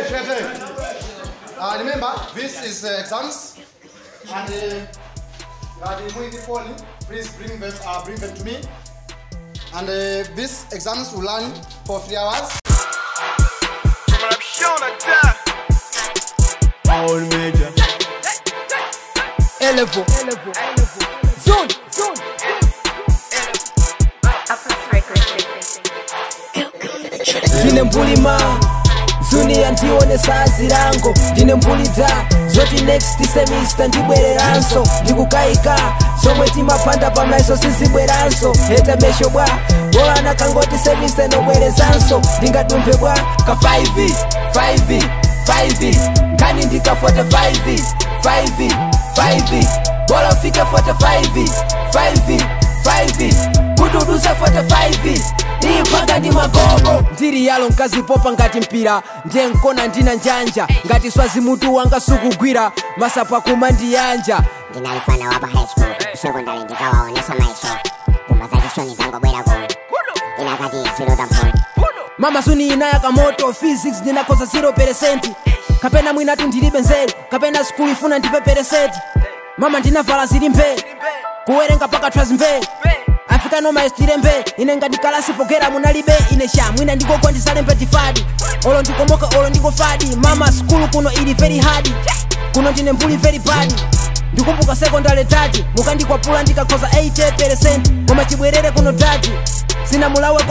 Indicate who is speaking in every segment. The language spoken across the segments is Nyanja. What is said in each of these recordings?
Speaker 1: fair, fair. Uh, remember, this is uh, exams, and uh, uh, the community phone, please bring them, uh, bring them to me. And uh, these exams will run for three hours.
Speaker 2: All major. Elevo. Zone. Zone. ndine mbulima zuniya ndione sazi lango ndine mbulidza zoti next semester ndibwereranso ndikukayika zomwe timapanda pamaiso sizibweranso heta mesho bwa bolana kangoti semester nobwerezanso ndingadumphe bwa ka 5 5 5 nkani ndika 45 5 5 bola ufike 45 5 5 kududuza 45 ipanga ndi magogo ndiri yalo nkazipopa ngati mpira ndiye nkona ndina njanja ngati swazi mutu wanga sukugwira masapa kuma ndiyanja
Speaker 3: ndinalifana wapa high school sekondari ndikawaonesa maiso pumba za chishoni zangobwera kuno inakati ziloda mphoni
Speaker 2: mama suni inayaka moto physics ndinakoza 0 kapena mwinatu ndilibe nzeru kapena skulu ifuna ndipe peresenti mama ndinavala zili mbee kuwerenga paka twazi mbee africano maestire mbee ine ngati kalasi pogera munalibe ine sha mwina ndikogwa ndisalembe tifadi olo ndikomoka olo ndikofadi mama skulu kuno ili very hard kuno ndine mbuli very bad ndikumbuka sekondari tati mukandikwapula ndikakhoza 80 koma chibwerere kuno tati sina mulaweko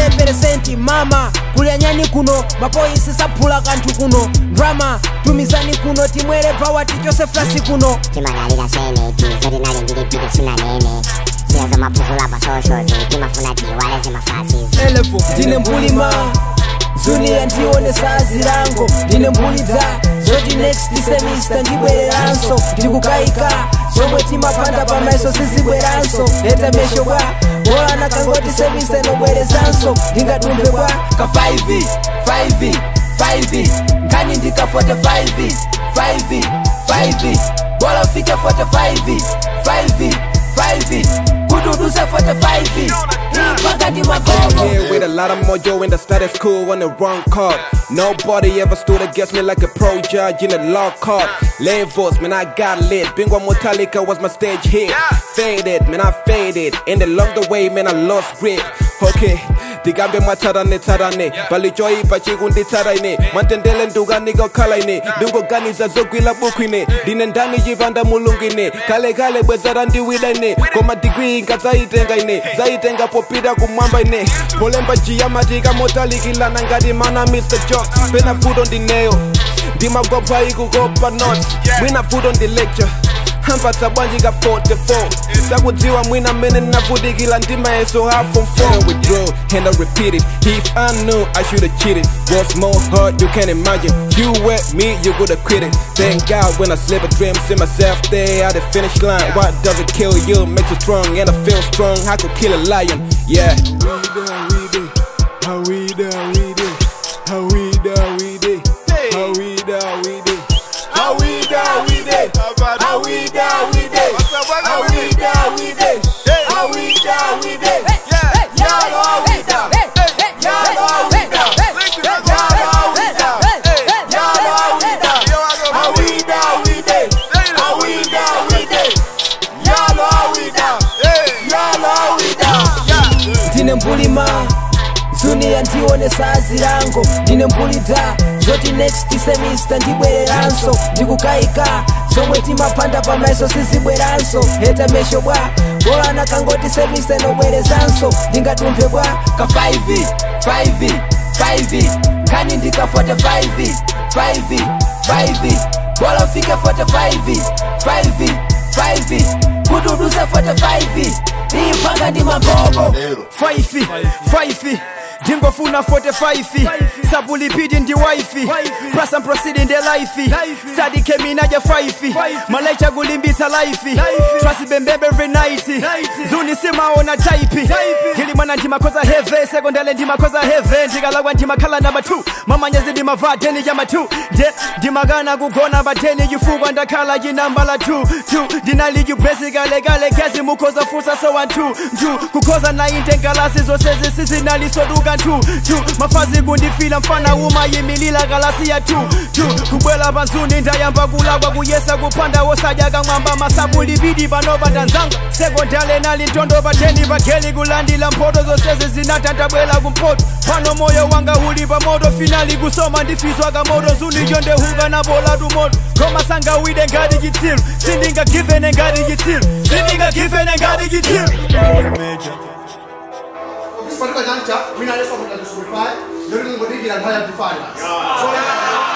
Speaker 2: 50 mama kulyanyani kuno mapoisi saphula kanthu kuno drama tumizani kuno timwere pawati chose flasi kuno
Speaker 3: timanalira seneti zoti nali ndilipiti sinanene zira zomaphuzula pa socials timafuna tiwale zimafasizi
Speaker 2: elevo ndine mbulima zuniya ndione sazi lango ndine mbulidza zoti next semester ndibwereranso ndikukayika zomwe timapanda pamaiso sizibweranso leta mesho bwa bolana kangoti semester nobwerezanso ndingadumphe bwa ka 5 5 5 nkani ndika 45 5 5 bola ufike 45 5 5 kududuza 45 ipanga ndi magogo
Speaker 4: Here with a lot of mojo in the status quo on the wrong card. Nobody ever stood against me like a pro judge in a law court. Levels, man, I got lit. Bingo Metallica was my stage hit. Faded, man, I faded. And along the way, man, I lost grip. Okay, ndikambe mwatarane tarane palichoipa chikunditsaraine mwatendele ndukaniko khalaine ndingoganiza zogwila bukwine ndine ndani chipanda mulungine kale kale bweza randiwida koma digrii ngadzaitenga ine dzaitenga popita kumwamba ine polemba chiyamatika motalikilana ngati mana mr jok pena fudo ndineyo ndimagwapha ikukopa not mwina fudo ndi lecture hampatsa bwanji ka 44 sakudziwa mwina mmene ndinavutikila ndimayeso half from 4 withdraw and I repeat it if I knew I should've cheated what's more hard you can't imagine you were me you could've quit it thank God when I slip a dream see myself there at the finish line what does it kill you makes you strong and I feel strong I could kill a lion yeah
Speaker 5: How we da we do, how we da we do, how we da we do, how we da we do, how we da we do, how we da we do, how we da we do, y'all all we da, y'all all we da, y'all all we da, y'all all we da, how we da we do, how we da we do, y'all all we da, y'all all we da.
Speaker 2: ndine mbulima zuniya ndione sazi lango ndine mbulidza zoti next semester ndibwereranso ndikukayika zomwe timapanda pamaiso sizibweranso heta mesho bwa bolana kangoti semester nobwerezanso ndingadumphe bwa ka 5 5 5 nkani ndika 45 5 5 bola ufike 45 5 5 kududuza 45 ipanga ndi magogo
Speaker 6: faifi faifi ndingofuna 45 sabulipidi ndi waifi prasa mprosidi ndi laifi sadike minaja faifi malaicha kulimbisa laifi twasibembebe every night zuni simaona taipi ndili mwana ndimakoza heve sekondale ndimakoza heve ndikalakwa ndimakhala namba 2 mamanyezi ndimava deni jama 2 nde ndimakana kugona badeni chifukwa ndakhala chinamba la 2 2 ndinalijubresi kalekale gezi mukhoza fusa so 1 2 2 kukhoza 9 ngalasi zose zisizinalisoduka 2 2 mafazi kundifila ndikuyimilira mfana umayimilira kalasi ya 2 2 kubwela panzuni ndayamba kulakwa kuyesa kuphanda wosadya kamwamba masabu libidi panopa tanzanga sekondale nali ntondo pateni pageli kulandila mphoto zonsezi zinatantabwela kumpoto pano moyo wanga uli pamoto finali kusoma ndifiswa kamoto zunicho ndehuka napola tumoto koma sangawide ngati chitsilu sindingagivene ngati chitsilu sindingagivene ngati chitsilu
Speaker 1: This particular juncture, we are just going to disqualify. You're going to go dig it and hire the fire. So,